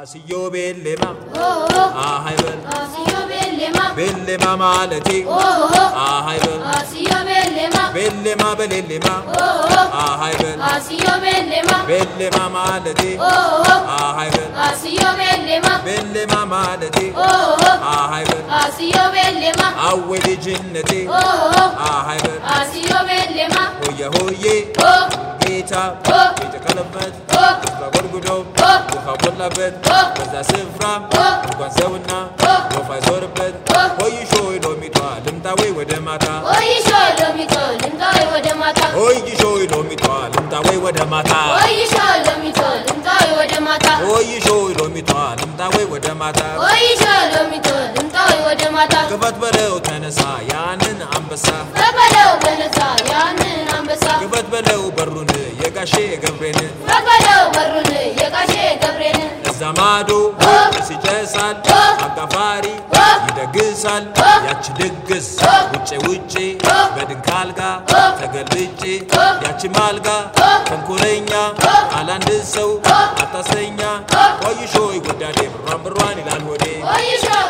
አስዮ ቤሌማ ኦሆ አሃይበል አስዮ ቤሌማ ቤሌማ ማለቴ ኦሆ አሃይበል አስዮ ቤሌማ ቤሌማ በሌሌማ ኦሆ አሃይበል አስዮ ቤሌማ ቤሌማ ማለቴ ኦሆ አሃይበል አስዮ ቤሌማ ቤሌማ ማለቴ ኦሆ አሃይበል አስዮ ቤሌማ አዌ ልጅነቴ ኦሆ አሃይበል አስዮ ቤሌማ ሆየ ሆዬ ኦ ጌታ ኦ የተቀለበት ኦ በጎድጉዶ ኦ ውሃ ሞላበት ኦ በዛ ስፍራ ኦ እንኳን ሰውና ኦ ወፍ አይዞርበት ኦ ሆይሾ ሎሚቷ ልምጣ ወይ ወደ ማታ ወይሾ ሎሚቶ ልምጣ ወደ ማታ ሆይሾ ሎሚቷ ልምጣ ወይ ወደ ማታ ወይሾ ሎሚቶ ልምጣ ወደ ማታ ሆይሾ ሎሚቷ ልምጣ ወይ ወደ ማታ ወይሾ ሎሚቶ ልምጣ ወደ ማታ ክፈት በለው ተነሳ ያንን አንበሳ በበለው በነሳ ያንን አንበሳ ክፈት በለው በሩን የጋሼ ገብሬን በበለው በሩን የጋሼ ገብሬን እዛ ማዶ ሲጨሳል አጋፋሪ ይደግሳል ያች ድግስ ውጭ ውጭ በድንክ አልጋ ተገልብጬ ያች ማልጋ ተንኮለኛ አላንድ ሰው አታሰኛ ቆይሾ ጎዳዴ ብሯን ብሯን ይላል ሆዴ ወይሾ